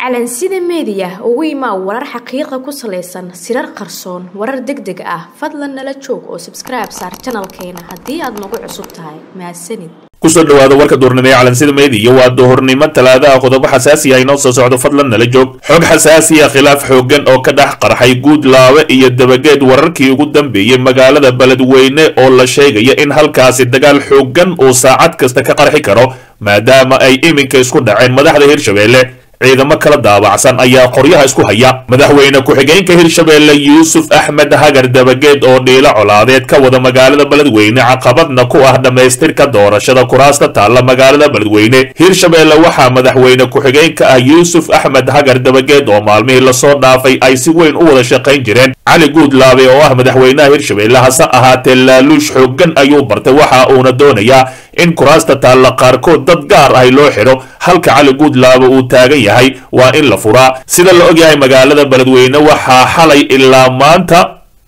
calansida meediya ugu imaa warar xaqiiqa ku salaysan sirar qarsoon warar deg deg ah fadlan nala joog oo sabskribe saar janalkeena haddii aad nagu cusub tahay mahadsanid kusoo dhawaada warka duurnimo ee calansida meediya waa duhurnimo talaadaha qodobo xasaasi ah inoo soo socdo fadlan nala joog xog xasaasi ah khilaaf xooggan oo ka dhex qarxay guudlaawe iyo dabageed wararkii ugu dambeeyey magaalada beledweyne oo la sheegaya in halkaasi dagaal xooggan uu saacad kasta ka qarxi karo maadaama ay iminka isku dhaceen madaxda hirshabeelle ciidamo kala daabacsan ayaa qoryaha isku haya madaxweyne ku-xigeenka hirshabeelle yuusuf axmed hagar dabageed oo dhiilo colaadeed ka wada magaalada beledweyne caqabadna ku ah dhammaystirka doorashada kuraasta taalla magaalada beledweyne hirshabeelle waxaa madaxweyne ku-xigeenka ah yuusuf axmed hagar dabageed oo maalmihii lasoo dhaafay ay si weyn u wada shaqayn jireen cali guudlaabe oo ah madaxweynaha hirshabeelle hase ahaatee laaluush xooggan ayuu bartay waxa uuna doonayaa in kuraasta taalla qaarkood dad gaar ahi loo xidho halka cali guudlaabe uu taagan yahay waa in la furaa sida la ogyahay magaalada beledweyne waxaa xalay ilaa maanta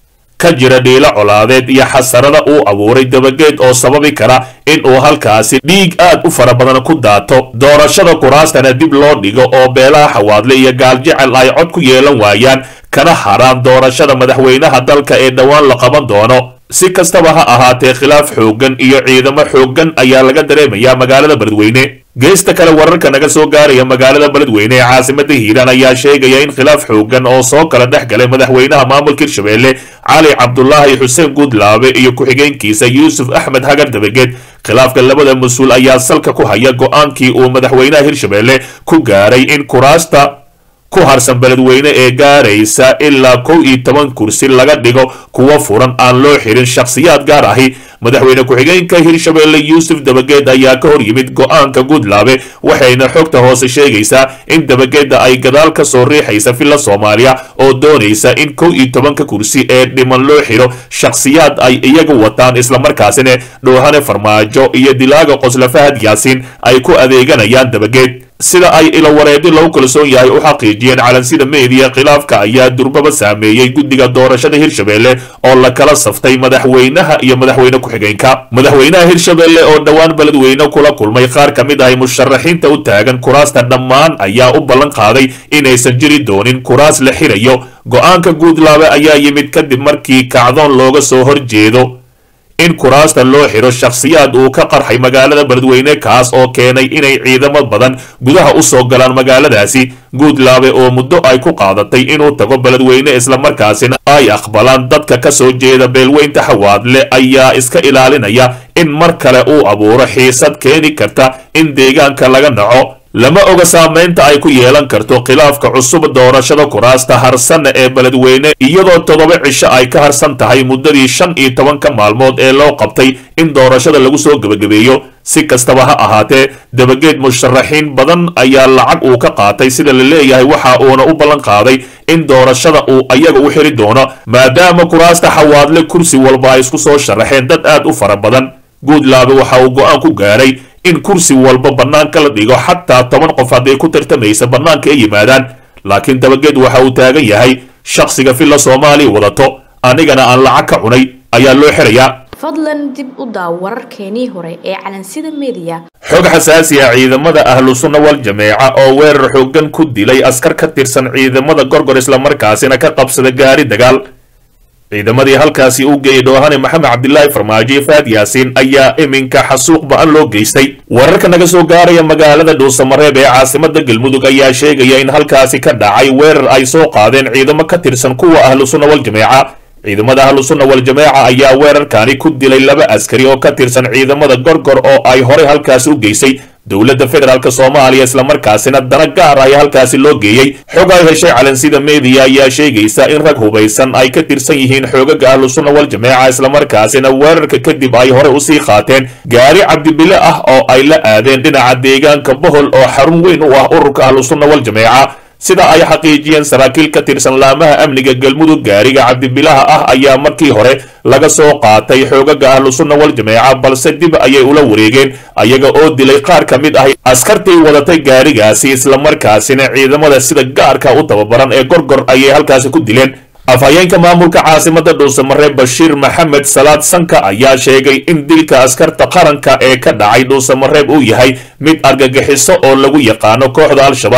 ka jira dhiilo colaadeed iyo xasarada uu abuuray dabageed oo sababi kara in uu halkaasi dhiig aad u fara badan ku daato doorashada kuraastana dib loo dhigo oo beelaha xawaadle iyo gaaljecel ay cod ku yeelan waayaan kana haraan doorashada madaxweynaha dalka ee dhowaan la qaban doono si kastaba ha ahaatee khilaaf xooggan iyo ciidamo xooggan ayaa laga dareemayaa magaalada beledweyne geesta kale wararka naga soo gaaraya magaalada beledweyne ee caasimada hiiraan ayaa sheegaya in khilaaf xooggan oo soo kala dhex galay madaxweynaha maamulka hirshabeelle cali cabdulaahi xuseen guudlaabe iyo ku-xigeenkiisa yuusuf axmed hagar dabageed khilaafka labada mas-uul ayaa salka ku haya go-aankii uu madaxweynaha hirshabeelle ku gaaray in kuraasta ku harsan beledweyne ee gaaraysa ilaa kow iyo toban kursi laga dhigo kuwa furan aan loo xirin shakhsiyaad gaar ahi madaxweyne ku-xigeenka hirshabeelle yuusuf dabageed ayaa ka hor yimid go-aanka guudlaabe waxayna xogta hoose sheegaysaa in dabageedda ay gadaal ka soo riixaysa villa soomaaliya oo doonaysa in kow iyo tobanka kursi ee dhiman loo xidho shakhsiyaad ay iyaga wataan islamarkaasina dhoohane farmaajo iyo dilaaga qosla fahad yaasiin ay ku adeeganayaan dabageed sida ay ilowareedi lagu kalsoon yahay u xaqiijiyeen calansida meediya khilaafka ayaa durbaba saameeyey guddiga doorashada hirshabeelle oo la kala saftay madaxweynaha iyo madaxweyne ku-xigeenka madaxweynaha hirshabeelle oo dhowaan beledweyne kula kulmay qaar ka mid ahay musharaxiinta u taagan kuraasta dhammaan ayaa u ballan qaaday inaysan jiri doonin kuraas la xirayo go-aanka guudlaabe ayaa yimid kadib markii kacdoon looga soo horjeedo in kuraasta loo xidho shakhsiyaad uu ka qarxay magaalada beledweyne kaas oo keenay inay ciidamo badan gudaha u soo galaan magaaladaasi guudlaabe oo muddo ay ku qaadatay inuu tago beledweyne islamarkaasina ay aqbalaan dadka ka soo jeeda beelweynta xawaadle ayaa iska ilaalinaya in mar kale uu abuuro xiisad keeni karta in deegaanka laga naco lama oga saamaynta ay ku yeelan karto khilaafka cusub doorashada kuraasta harsanna ee beledweyne iyadoo toddoba cisho ay ka harsan tahay muddadii shan iyo tobanka maalmood ee loo qabtay in doorashada lagu soo gebagabeeyo si kastaba ha ahaatee dabageed musharaxiin badan ayaa lacag uu ka qaatay sida la leeyahay waxa uuna u ballan qaaday in doorashada uu ayaga u xiri doono maadaama kuraasta xawaadle kursi walba ay isku soo sharaxeen dad aad u fara badan guudlaabe waxa uu go-aan ku gaaray in kursi walba bannaanka la dhigo xataa toban qof hadday ku tartamaysa bannaanka ay yimaadaan laakiin dabageed waxa uu taagan yahay shakhsiga villa soomaaliya wadato anigana aan lacag ka cunay ayaa loo xirayaa fadlan dib u daaw wararkeenii hore ee calansida meediya xog xasaasi ah ciidamada ahlu sunna wal jameeca oo weerar xooggan ku dilay askar ka tirsan ciidamada gorgor islamarkaasina ka qabsada gaari dagaal ciidamadii halkaasi u geeyey dhoohane maxamed cabdilaahi farmaajo iyo faad yaasiin ayaa iminka xasuuq ba-an loo geystay wararka naga soo gaaraya magaalada dhuusamareeb ee caasimada galmudug ayaa sheegaya in halkaasi ka dhacay weerar ay soo qaadeen ciidamo ka tirsan kuwa ahlu sunna wal jameeca ciidamada ahlu sunna wal jameeca ayaa weerarkani ku dilay laba askari oo ka tirsan ciidamada gorgor oo ay horey halkaasi u geysay dowladda federaalk soomaaliya islamarkaasina dana gaar ay halkaasi loo geeyey xog ay heshay calansida meediya ayaa sheegaysa in rag hubaysan ay ka tirsan yihiin xoogaga ahlu sunna wal jameeca islamarkaasina weerarka kadib ay horey usii qaateen gaari cabdibile ah oo ay la aadeen dhinaca deegaanka bohol oo xarun weyn u ah ururka ahlu sunna wal jameeca sida ay xaqiijiyeen saraakiil ka tirsan laamaha amniga galmudug gaariga cabdibilaha ah ayaa markii hore laga soo qaatay xoogaga ahlu sunna wal jameeca balse dib ayay ula wareegeen ayaga oo dilay qaar ka mid ah askartii wadatay gaarigaasi islamarkaasina ciidamada sida gaarka u tababaran ee gorgor ayay halkaasi ku dileen afhayeenka maamulka caasimada dhuusamareeb bashiir maxamed salaad sanka ayaa sheegay in dilka askarta qaranka ee ka dhacay dhuusamareeb uu yahay mid argagixiso oo lagu yaqaano kooxda al-shabaab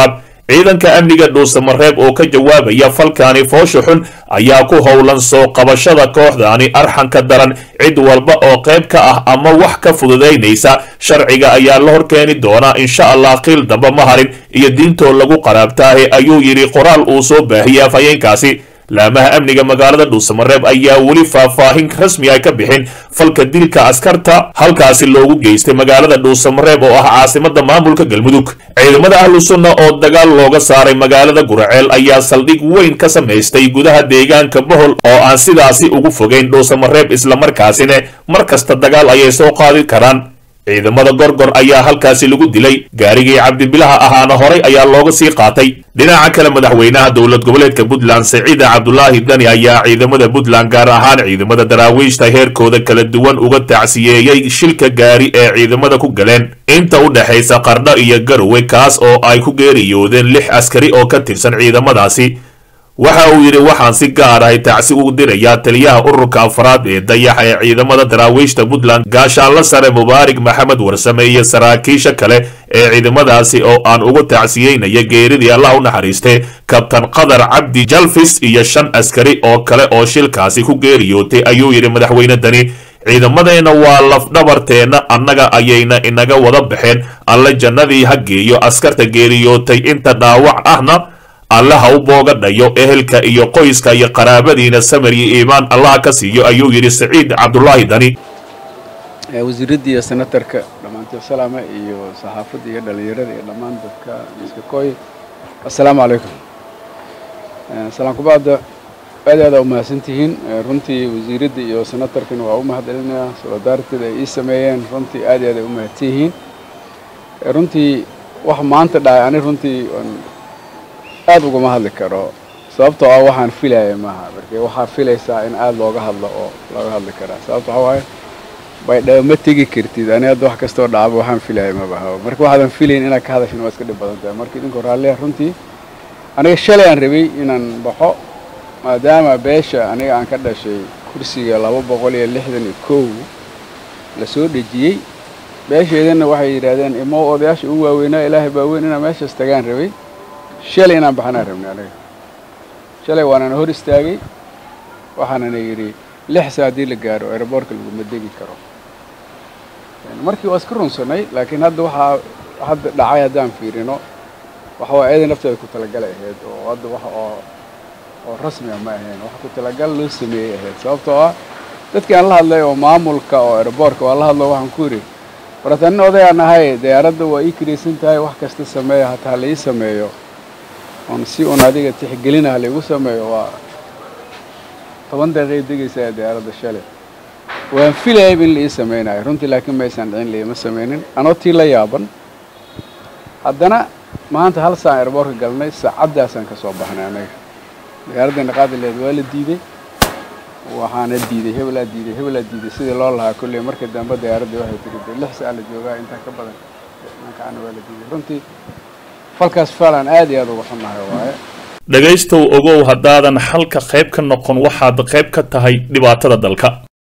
ciidanka amniga dhuusamareeb oo ka jawaabaya falkaani foosha xun ayaa ku howlan soo qabashada kooxdaani arxanka daran cid walba oo qayb ka ah ama wax ka fududaynaysa sharciga ayaa la horkeeni doonaa insha allah qiil damba ma harin iyo diintoo lagu qaraabtaahe ayuu yidhi qoraal uu soo baahiyey afhayeenkaasi laamaha amniga magaalada dhuusamareeb ayaa weli faahfaahin rasmi ay ka bixin falka dilka askarta halkaasi loogu geystay magaalada dhuusamareeb oo ah caasimada maamulka galmudug ciidamada ahlu sunna oo dagaal looga saaray magaalada guraceel ayaa saldhig weyn ka samaystay gudaha deegaanka bohol oo aan sidaasi ugu fogeyn dhuusamareeb islamarkaasina mar kasta dagaal ayay soo qaadi karaan ciidamada gorgor ayaa halkaasi lagu dilay gaarigii cabdibilaha ahaana horay ayaa looga sii qaatay dhinaca kale madaxweynaha dowlad goboleedka puntland saciida cabdulaahi dani ayaa ciidamada puntland gaar ahaan ciidamada daraawiishta heerkooda kala duwan uga tacsiyeeyey shilka gaari ee ciidamada ku galeen inta u dhexaysa qardho iyo garowe kaas oo ay ku geeriyoodeen lix askari oo ka tirsan ciidamadaasi waxa uu yidhi waxaan si gaar ahay tacsi ugu dirayaa taliyaha ururka afraad ee dayaxa ee ciidamada daraawiishta puntland gaashaanla sare mubaarig maxamed warsame iyo saraakiisha kale ee ciidamadaasi oo aan ugu tacsiyeynaya geeridii allah u naxariistay kabtan qadar cabdi jalfis iyo shan askari oo kale oo shilkaasi ku geeriyootay ayuu yidhi madaxweyne dani ciidamadeenna waa lafdhabarteenna annaga ayayna inaga wada baxeen alle jannadii ha geeyo askarta geeriyootay inta dhaawac ahna alle ha u boogadhayo ehelka iyo qoyska iyo qaraabadiina samar iyo iimaan allaha ka siiyo ayuu yidhi saciid cabdulaahi dani wasiiradda iyo senatarka dhammaantood salaama iyo saxaafadda iyo dhallinyarada iyo dhammaan dadka miska kooy assalaamu calaykum salaan kubacda aad aada umahadsan tihiin runtii wasiiradda iyo senatarkana waa u mahadcelinayaa soladaarteeda ay ii sameeyeen runtii aad aad ay u mahadsan yihiin runtii wax maanta dhacay ani runtii aad ugama hadli karo sababtoo ah waxaan filaya maaha marka waxaa filaysaa in aada looga hadlo oo looga hadli karaa sababto waxaa waaye baydhabo ma tegi kartid ani hadda wax kastoo dhacaba waxaan filaya mabaha marka waxaadan filayn inaad ka hadashin waa iska dhib badan tahay marka idinkoo raalliya runtii aniga shalay aan rabay inaan baxo maadaama beesha aniga aan ka dhashay kursiga laba boqol iyo lixdan iyo kow lasoo dhejiyey beesheedana waxay yidhaahdeen imo odayaasha ugu waaweynaa ilaahay baa weyn inaan meeshaas tagaan rabay shalay inaan baxanaan rabnay aniga shalay waanana hor istaagay waxaanana yidhi lix saa haddii la gaaro aeroboortka laguma degi karo markii waa iska runsanay laakiin hadda waxaa hadda dhacay haddaan fiirino waxa waa eeday nafteeda ku talagalay ahayd oo hadda wax oo oo rasmiga ma ahayn wax ku talagal loo sameeyey ahayd sababtoo ah dadkii aan la hadlay oo maamulka oo aeroboortka waa la hadlo waxaan ku yidhi baratanin odayaan ahay diyaaradda waa ii kiraysan tahay wax kasta sameeya hataa la ii sameeyo oon si un adiga tixgelinaha laigu sameeyo waa toban daqiiqay degaysaa diyaaradda shalay waan filayayb in la ii samaynayo runtii laakiin maysan dhicin laima samaynin anoo tii la yaaban haddana maanta hal saan airboortka galnay saacaddaasaan ka soo baxnay anaga diyaaraddeena qaadileed waa la diiday waxaana diiday hebelaa diiday hebelaa diiday sidii loo lahaa kolley markii dambe diyaaraddii waxay tiri de lix saa la joogaa intaa ka badan mankaana waa la diiday runtii falkaas faalan aad iyo aad uga xunahay waaye dhegaystow ogow haddaadan xalka qayb ka noqon waxaad qayb ka tahay dhibaatada dalka